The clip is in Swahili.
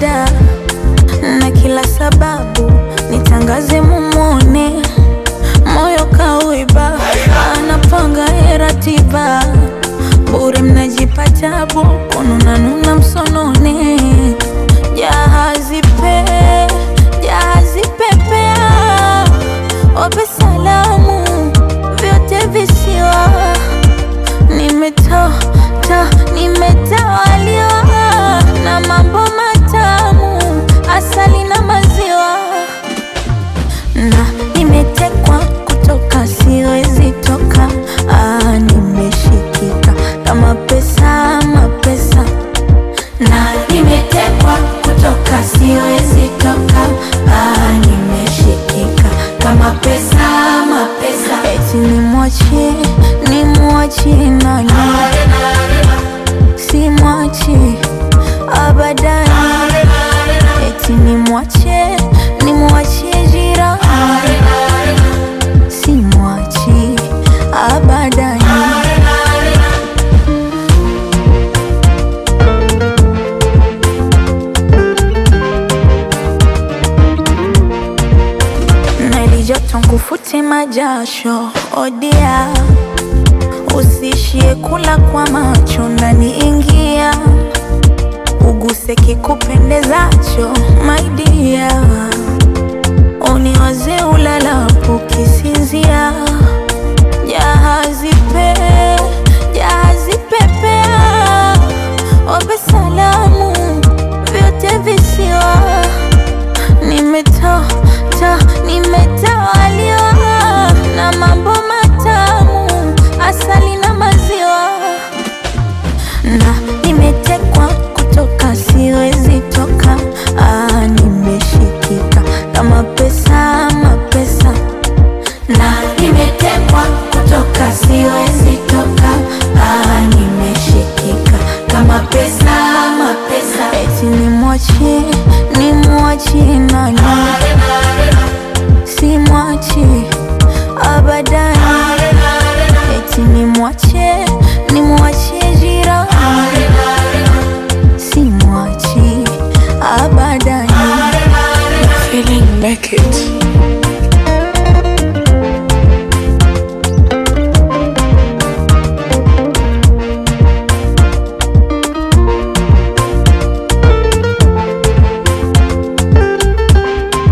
shida na kila sababu nitangaze mumone, moyo kauiba, anapanga ye ratiba, bure mnajipa tabu, kununanuna msonone, jahazi pe jahazi pepea, wape salamu vyote visiwa nimetoa ta nimetawaliwa na mambo matamu, asali na maziwa, na nimetekwa kutoka, siwezi toka. Ah, nimeshikika kama pesa, mapesa, na nimetekwa kutoka, siwezi toka. Ah, nimeshikika kama pesa, mapesa, eti nimwachie, nimwachie nani? simwachi abadani, eti nimwache nimwachie jirani, simwachi abadani. na ilijoto nkufute majasho odia Usishie kula kwa macho ndani, ingia uguse kikupendezacho, my dear, uniwaze ulalapo kisinzia, jahazi pe jahazi pepea, wape salamu vyote visiwa, nimetoa ta nimetawaliwa na mambo matamu asali na maziwa, na nimetekwa kutoka, siwezi toka. Ah, nimeshikika kama pesa, mapesa, na nimetekwa kutoka, siwezi toka. Ah, nimeshikika kama pesa, mapesa, eti nimwachie, nimwachie nani? Simwachi abadani eti nimwache nimwachie jirani, simwachi abadani. Feeling naked.